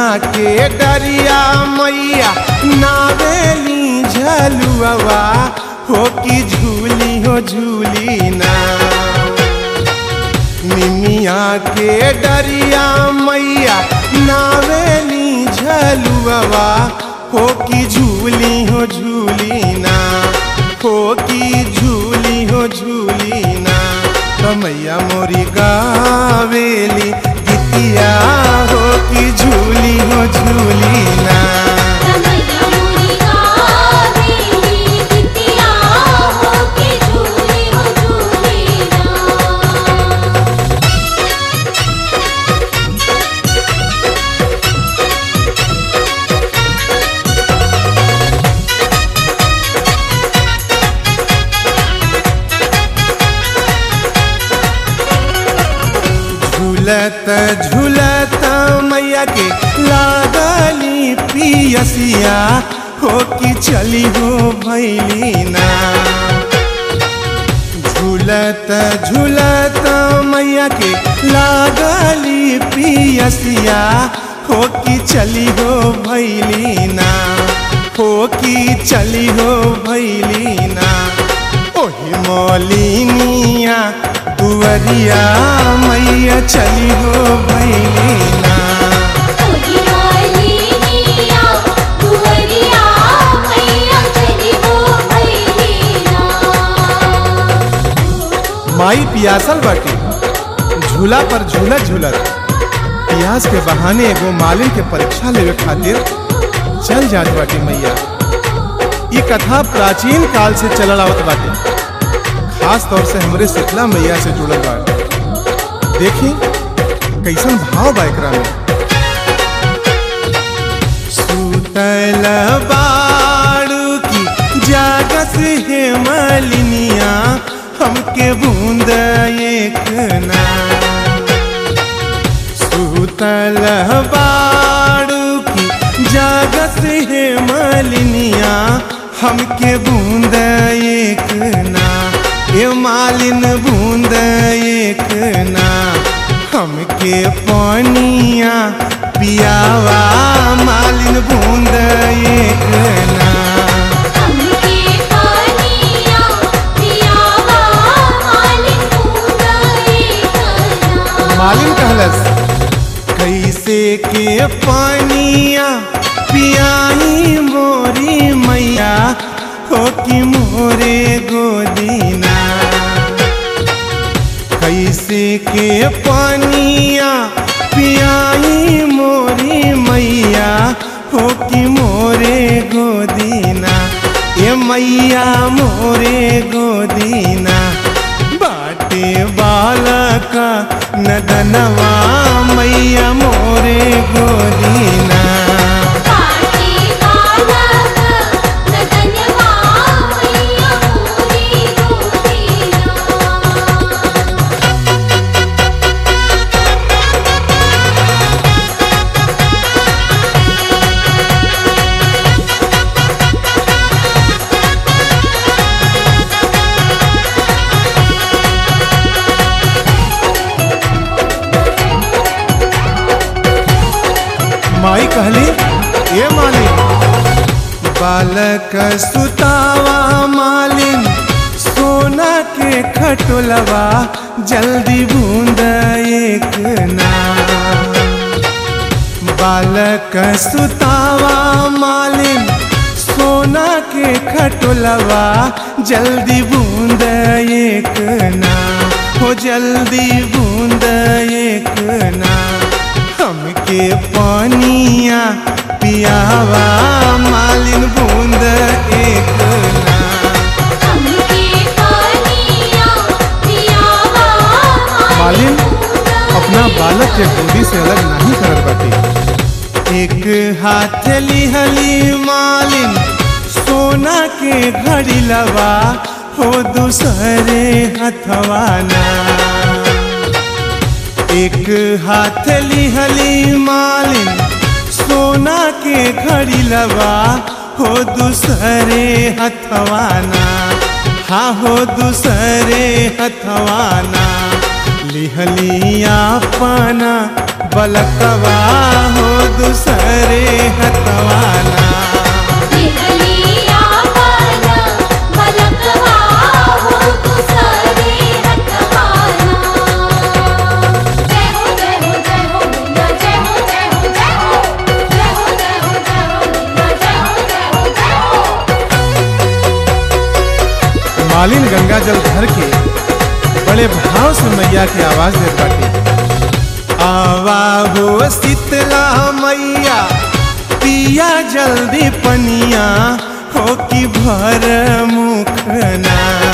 के डरिया मैया नावेली झलुआ हो कि झूली हो झूली ना निमिया के डरिया मैया नावेली झलुआ हो कि झूली हो झूली ना हो कि झूली हो झूली ना कमैया मोरी गावेली गीतिया हो कि झूली हो झूली ना कमैया मोरी गावेली गीतिया हो के झूली हो झूली ना झूलत झूलत मैया के लागली पियसिया हो कि चली हो भैली ना झूलत झूलत मैया के लागली पियसिया हो कि चली हो भैली ना हो कि चली हो भैली ना ओही मौलिनिया दुअरिया मैया चली हो भैली ना ओही मालिनिया दुअरिया मैया चली हो भैली ना माई पियासल बाटी झूला पर झूलत झूलत पियास के बहाने एगो मालिन के परीक्षा लेवे खातिर चल जात बाटी मैया ये कथा प्राचीन काल से चलल आवत बाटे खास तौर से हमरे शीतला मैया से जुड़ल बा देखी कैसन भाव बा एकरा में सुतल बाड़ू की जागस हे मलिनिया हमके बूंद एक ना सुतल बाड़ू की जागस हे मलिनिया हमके बूंद एक ना ए मालिन बूंद एक ना हमके पानिया पियावा मालिन बूंद एक ना हमके पानिया पियावा मालिन बूंदा एक ना मालिन कहलस कैसे के पानिया पियाई मोरी मैया हो कि मोरे गोदीना कैसे के पानिया पियाई मोरी मैया हो कि मोरे गोदीना ए मैया मोरे गोदीना बाटे बालक नदनवा मैया मोरे गोदीना पाटी बालक नदनवा मैया मोरी गोदीना माई कहली ए मालिन बालक सुतावा मालिन सोना के खटोलवा जल्दी बूंद एक ना बालक सुतावा मालिन सोना के खटोलवा जल्दी बूंद एक ना हो जल्दी बूंद एक ना हमके पानिया पियावा मालिन बूंद एक ना हमके पानिया पियावा मालिन अपना बालक के गोदी से अलग नहीं करत बाटी एक हाथ लिहली मालिन सोना के घड़ी लवा हो दूसरे हथवा ना एक हाथ लिहली मालिन सोना के घड़ी लवा हो दूसरे हथवाना हाँ हो दूसरे हथवाना लिहली अपना बलकवा हो दूसरे मालिन गंगा जल भर के बड़े भाव से मैया के आवाज देत बाटे आवा हो शीतला मैया पिया जल्दी पनिया हो कि भर मुखना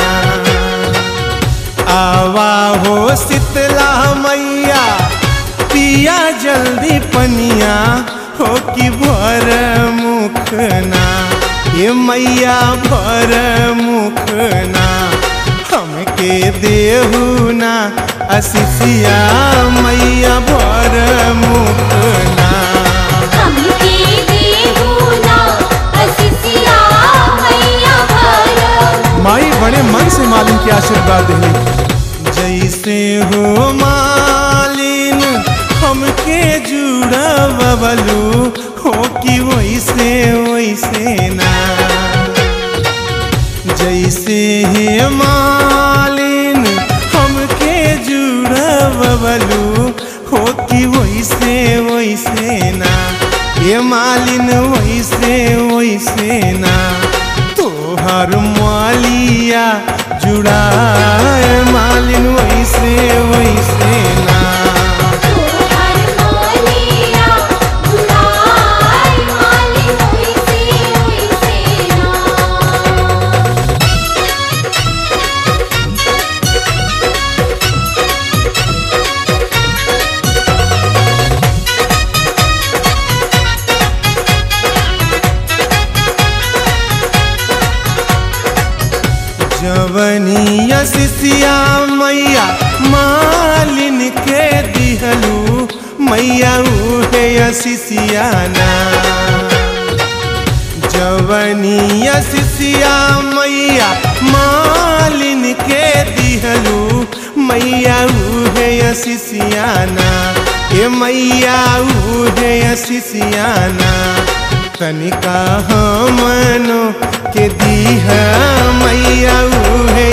आवा हो शीतला मैया पिया जल्दी पनिया हो कि भर मुखना ये मैया भर मुखना हमके देहू ना असिसिया मैया भर मुखना हमके देहु ना असिसिया मैया भर माई बड़े मन से मालिन के आशीर्वाद दिली जैसे हो मालिन हमके जुड़ा बबलू हो कि वैसे वैसे ना जैसे हे मालिन हमके जुड़ा बबलू हो कि वैसे वैसे ना ये मालिन वैसे वैसे ना तोहर मालिया जुड़ाए मालिन वैसे वैसे ना तोहर मालिया जुड़ाई मालिन ओइसे ओइसे ना जवनिया सिसिया मैया मालिन के दिहलू मैया उहे सिसियाना जवनिया सिसिया मैया मालिन के दिहलू मैया उहे सिसियाना ए मैया उहे सिसियाना तनिका हमनो के दीह मैया उहे